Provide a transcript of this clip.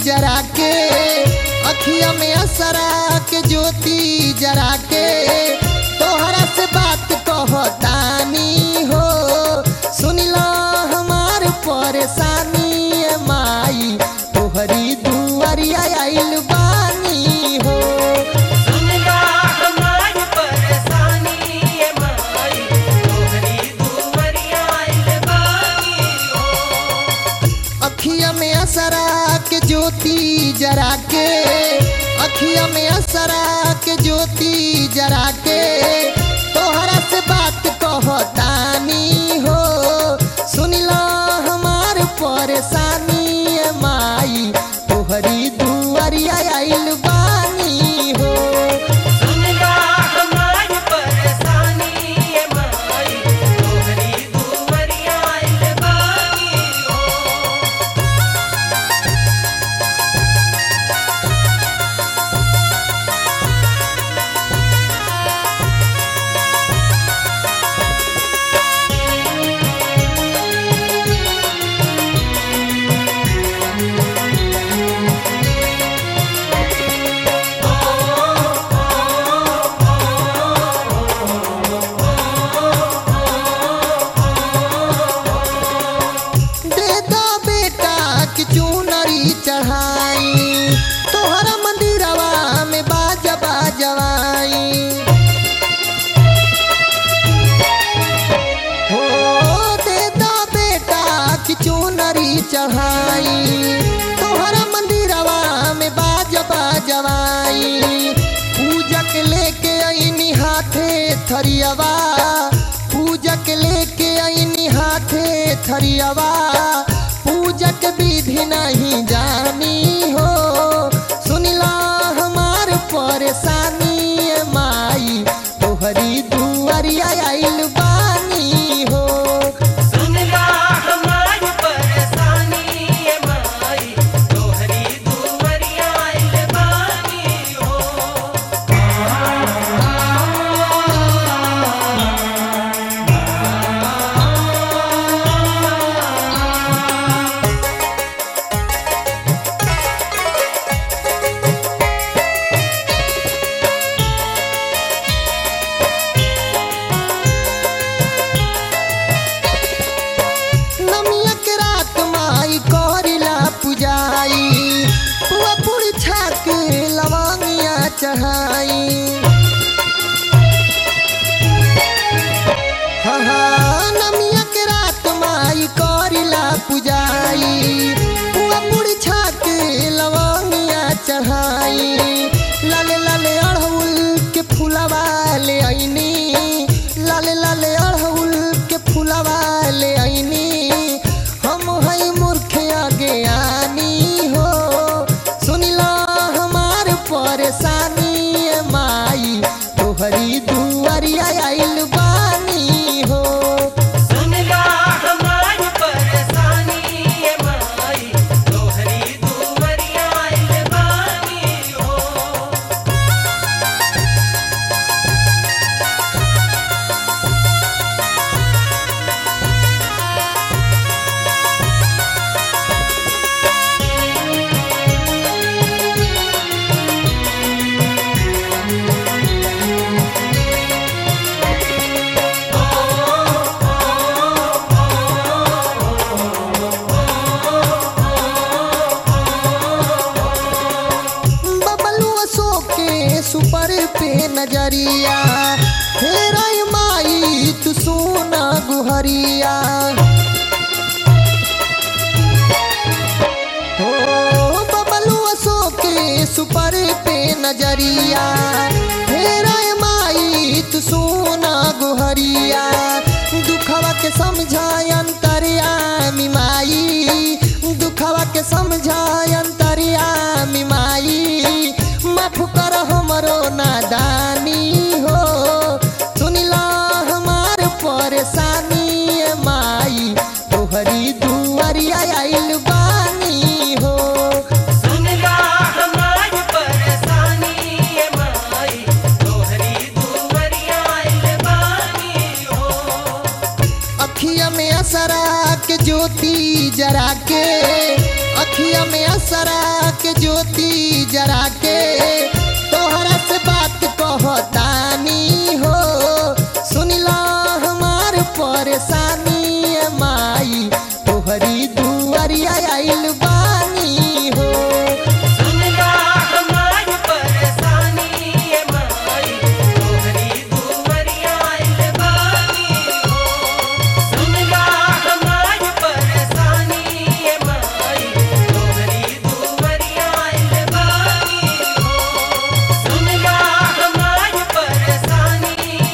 जरा के अखिया में असरा के ज्योति जरा के तोहरा से बात कहतानी हो सुनिला हमार परेशानी ए माई तोहरी दुआरिया आइल बानी हो सुनला हमारी परेशानी ये माई तोहरी दुवरिया आइल बानी हो अखिया में असरा के ज्योति जरा के अखिया में असरा के ज्योति जरा के तोहरा से बात कहतानी हो सुनिला हमार परेशानी ए माई तोहरी दुआरिया आइल बानी हो सुनला हमारी परेशानी ये माई तोहरी दुवरिया आइल बानी हो दे दो बेटा की चूनरी चढ़ाई तोहरा मंदिरवा में बाजा बाजवाई हो दे दो बेटा की चूनरी चढ़ाई तोहरा मंदिरवा में बाजा बाजवाई पूजक लेके आईनी हाथे थरियवा पूजक लेके आईनी हाथे थरियवा पूजक विधि नहीं जानी हो सुनिला हमार परेशानी ए माई तोहरी दुआरिया आइल बानी हो सुनला हमारी परेशानी ये माई तोहरी दुवरिया आइल बानी हो नमिया के रात माई करिला पुजाई पुआ पूरी छाक लवंगिया चढ़ाई हाँ हाँ नमिया के रात माई करिला पुजाई पुआ पूरी छाक लवंगिया चढ़ाई लाले लाले अड़हुल के फूलवा ले आईनी लाले लाले अड़हुल के फूलवा ले आईनी हम हई मूर्ख आगे आनी हो सुनिला हमार परेशानी ए माई तोहरी दुआरिया आइल बानी हो सुनला हमारी परेशानी ये माई तोहरी दुवरिया आइल बानी हो बबलू अशोक के सुपर पे नजरिया हेरा माई तू सोना गुहरिया हो बबलू अशोक के सुपर पे नजरिया हेरा माई तू सोना गुहरिया दुखवा के समझाय अंतर्यामी माई दुखवा के समझाय अंतर्यामी माई माफ कर हमरो नादानी हो सुनिला हमार परेशानी ए माई तोहरी दुआरिया आइल बानी हो सुनला हमारी परेशानी ये माई तोहरी दुवरिया आइल बानी हो अखिया में असरा के ज्योति जरा के अखिया में असरा के ज्योति जरा के